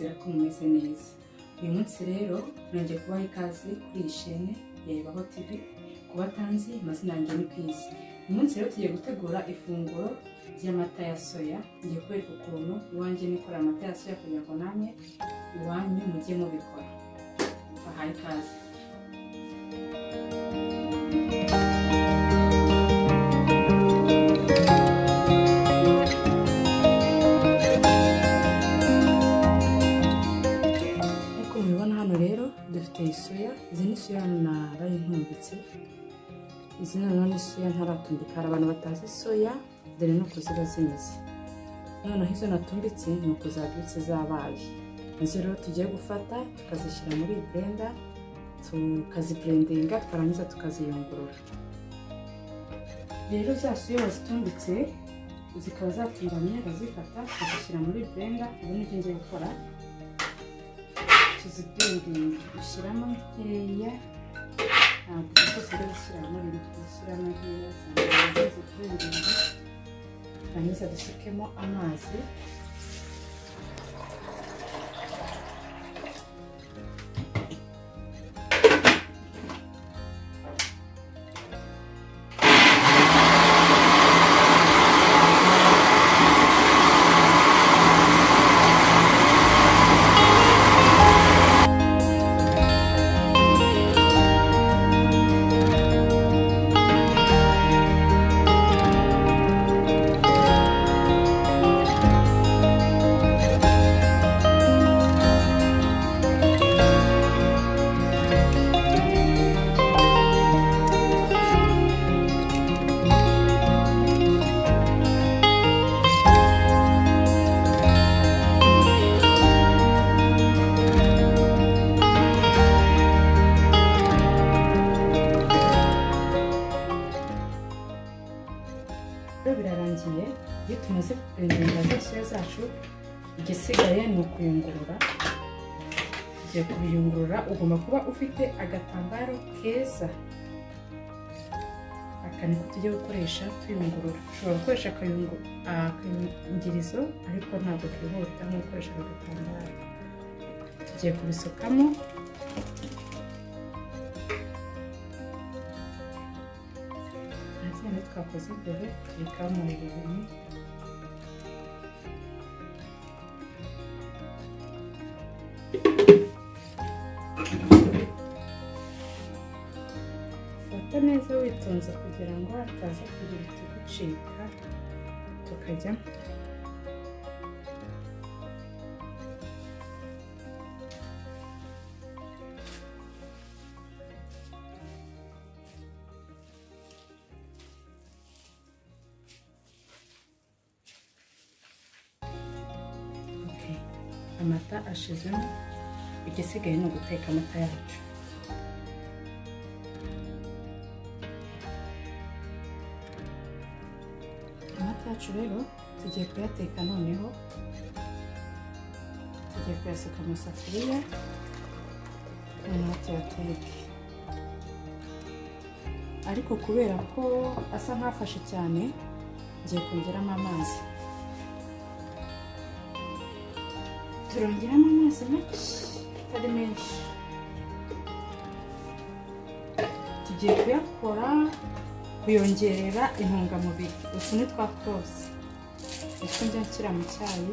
yubatse neza uyu munsi rero nongeye kubaha ikaze kuri iyi shene ya Ibaho TV ku batanzi amazina yanjye ni Kwisi uyu munsi rero tugiye gutegura ifunguro ry'amata ya soya ngiye kubereka ukuntu iwanjye nikora amata ya soya kugira ngo namwe iwanyu mujye mubikora bahaye ikaze nk'uko mubibona hano rero dufite soya izi ni soya narayihumbitse izi noneho ni soya ntaratundika hari abantu batazi soya dore nuko ziba zimeze noneho izo natumbitse ni uko zabyutse zabaye izo rero tugiye gufata tukazishyira muri blender tukazipurendinga twarangiza tukaziyungurura rero za soya wazitumbitse zikaba zatunganye bazifata tukazishyira muri blender ubu nibyo ngiye gukora tuzipurendinga dushyiramo nkeya ntabwo zose rero zishyiramo ibintu tuzishyiramo nkeya zangana zipurendinga hanyuma dusukemo amazi rero birarangiye iyo tumaze kurenga zose zacu igisigaye ni ukuyungurura tugiye kubiyungurura ugomba kuba ufite agatambaro keza aka niko tujya gukoresha tuyungurura ushobora gukoresha akayungirizo ariko ntabwo kihuta nko gukoresha ako gatambaro tugiye kubisukamo hano twakoze imbere tubikaho umuriro ibintu fata neza witonze kugira ngo hataza kugira utugucika tukajya amata ashizemo igisigaye ni uguteka amata yacu amata yacu rero tugiye kuyateka noneho tugiye kuyasuka mu safuriya noneho tuyateke ariko kubera ko asa nk'afashe cyane ngiye kongeramo amazi turongeramo amazi make atari menshi tugiye kuyakora kuyongerera intungamubiri utu ni twa kose utwo njya nshyira mu cyayi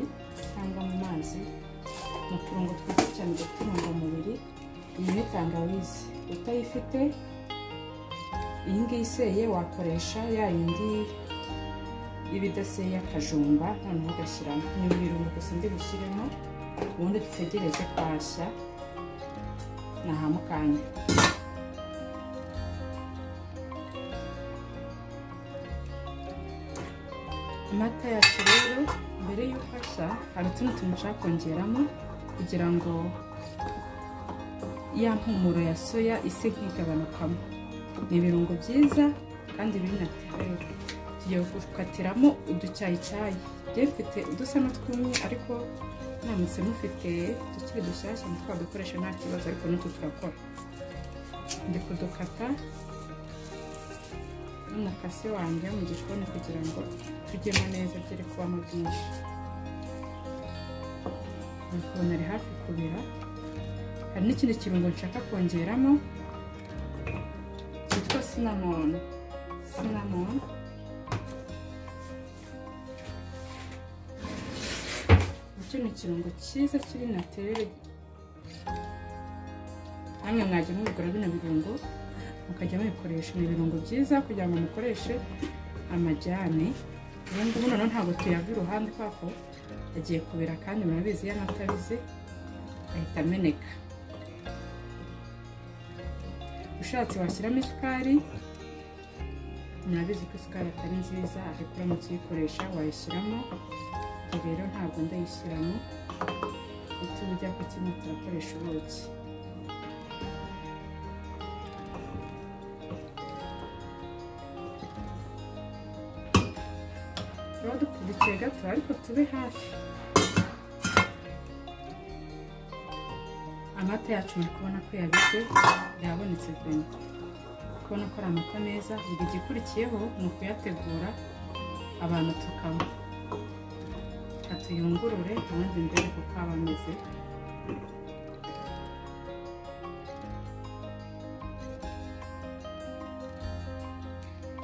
cyangwa mu mazi mu turungo twiza cyane dufite intungamubiri iyi ni tangawizi utayifite iyi ngiyi iseye wakoresha ya yindi y'ibidaseye akajumba noneho ugashyiramo ni ibirungo gusa ndi bushyiremo ubundi dutegereze kwashya ni aha mukanya amata yacu rero mbere y'uko ashya hari utundi tuntu ushobora kongeramo kugira ngo ya mpumuro ya soya ise nkigabanukamo ni ibirungo byiza kandi biri natirere tugiye gukatiramo uducyayicyayi tugiye dufite udusa n'utwumye ariko namutse mufite tukiri dushyashya twadukoresha nta kibazo ariko n'utu turakora ndi kudukata n'umukasi wanjye mu gikoni kugira ngo tujyemo neza byere kubamo byinshi uri kubona ari hafi kubira hari n'ikindi kirungo nshaka kongeramo cyitwa sinamoni sinamoni icyo ni ikirungo cyiza kiri natirere namwe mwajya mubigura bino birungo mukajya mubikoresha ni ibirungo byiza kugira ngo mukoreshe amajyane ubu ngubu noneho ntabwo tuyava iruhande kubera ko agiye kubira kandi murabizi iyo anatabize ahita ameneka ushatse washyiramo isukari murabizi ko isukari atari nziza ariko uramutse uyikoresha wayishyiramo iyi rero ntabwo ndayishyiramo utu ujya ku kimwe turakoresha ubuki tuba dupfundikiye gato ariko tube hafi amata yacu muri kubona ko yabize yabonetse veni kubona ko ari amata meza buri igikurikiyeho ni ukuyategura abantu tukanywa atuyungurure ubundi mbere kuko aba ameze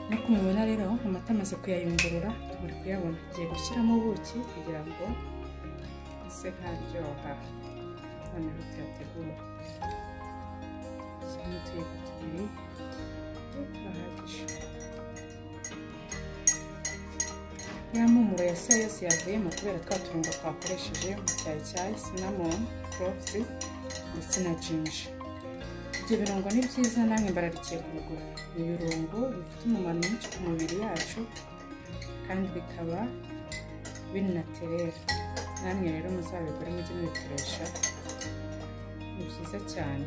nk'uko mubibona rero amata amaze kuyayungurura buri kuyabona tugiye gushyiramo ubuki kugira ngo ase nkaryoha noneho tuyategure shyiramo utuyiko tubiri turahagije ya mpumuro ya saa yose yavuyemo kubera twa turungo twakoresheje mu cyayi cyayi sinamoni korovuzi ndetse na jinji ibyo birungo ni byiza namwe bararikiye kubigura ni ibirungo bifite umumaro mwinshi ku mubiri yacu kandi bikaba binaterera namwe rero muzabigure mujye mubikoresha ni byiza cyane